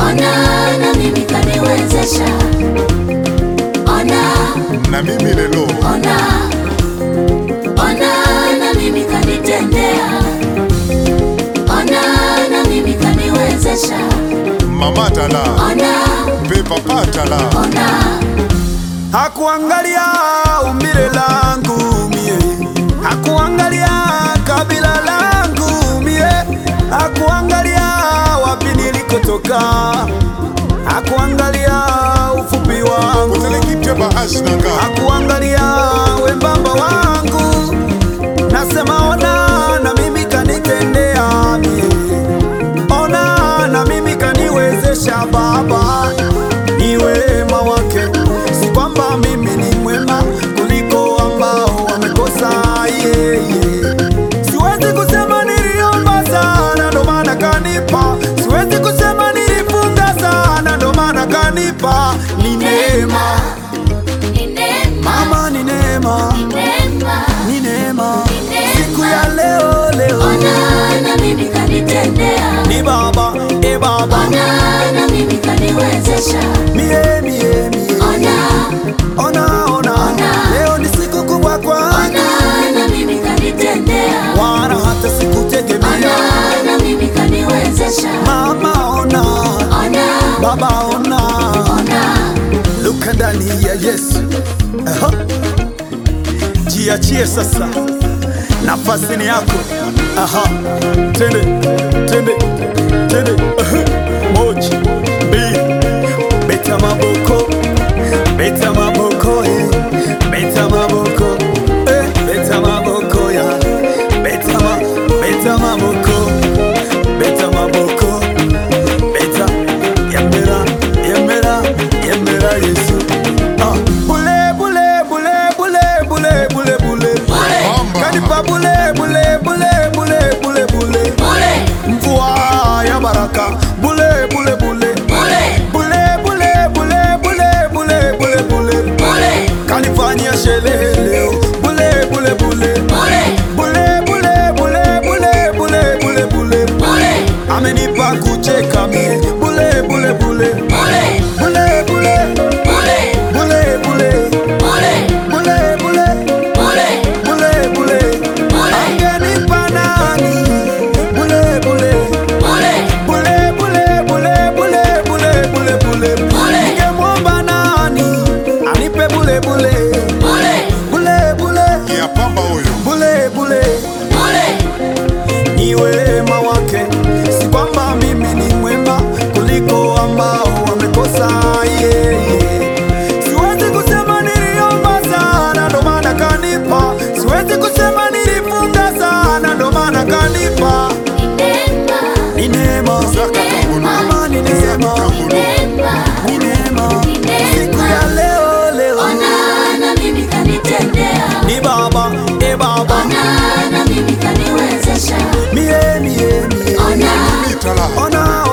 ona na mimi kaniwezesha, ona na mimi lelo ona ona na mimi kanitendea, ona na mimi kaniwezesha, mama tala ona pe papa tala ona Hakuangalia umbile langu mie, hakuangalia kabila langu mie, hakuangalia wapi nilikotoka, hakuangalia ufupi wangu, utelekipye bahashi nanga hakuangalia wembamba wangu. Nasema ona na mimi kanitendea mie, ona na mimi kaniwezesha Baba, ni wema wake, si kwamba mimi ni mwema kuliko ambao wamekosa yeye. Siwezi kusema niliomba sana ndo maana kanipa, siwezi kusema nilifunga sana ndo maana kanipa. Ni neema ni neema, mama, ni neema, ni neema, ni neema. neema. Siku ya leo leo ona na mimi kanitendea, ni baba e baba ona na mimi kaniwezesha, mie mie mie ona ona ona Ona. leo ni siku kubwa kwangu ona na mimi kanitendea, wala hata sikutegemea ona na mimi kaniwezesha, mama ona ona baba ona ona luka ndani ya Yesu Aha. jiachie sasa nafasi ni yako aha tende tende tende Aha. moja mbili beta maboko beta maboko eh. beta maboko eh. beta maboko ya beta ma beta maboko beta maboko beta yemera yemera yemera Yesu ah bule bule bule bule bule bule bule Bamba. kanipa bule bule bule bule bule bule bule mvua ya baraka bule bule bule bule bule bule bule bule bule bule bule bule kanifanyia sherehe leo bule bule bule bule bule bule bule bule bule bule bule bule amenipa kucheka mie bule bule bule bule bule bule bule bule bule bule bule bule bule bule bule Bule. angenipa nani bule bule bule bule bule bule bule bule bule bule Bule. ningemwomba nani anipe bule bule bule bule bule ya pamba oyo bule bule bule ni wema wake, si kwamba mimi ni mwema kuliko ambao wamekosa yeye. Siwezi kusema niliomba sana ndo maana kanipa, siwezi kusema nilifunga sana ndo maana kanipa. neema Ni neema zaka kangulu mama, ni neema, neema ni neema. Ni neema. Siku ya leo leo ona na mimi kanitendea, ni baba e baba, ona na mimi kaniwezesha, mie mie mie, ona mitala ona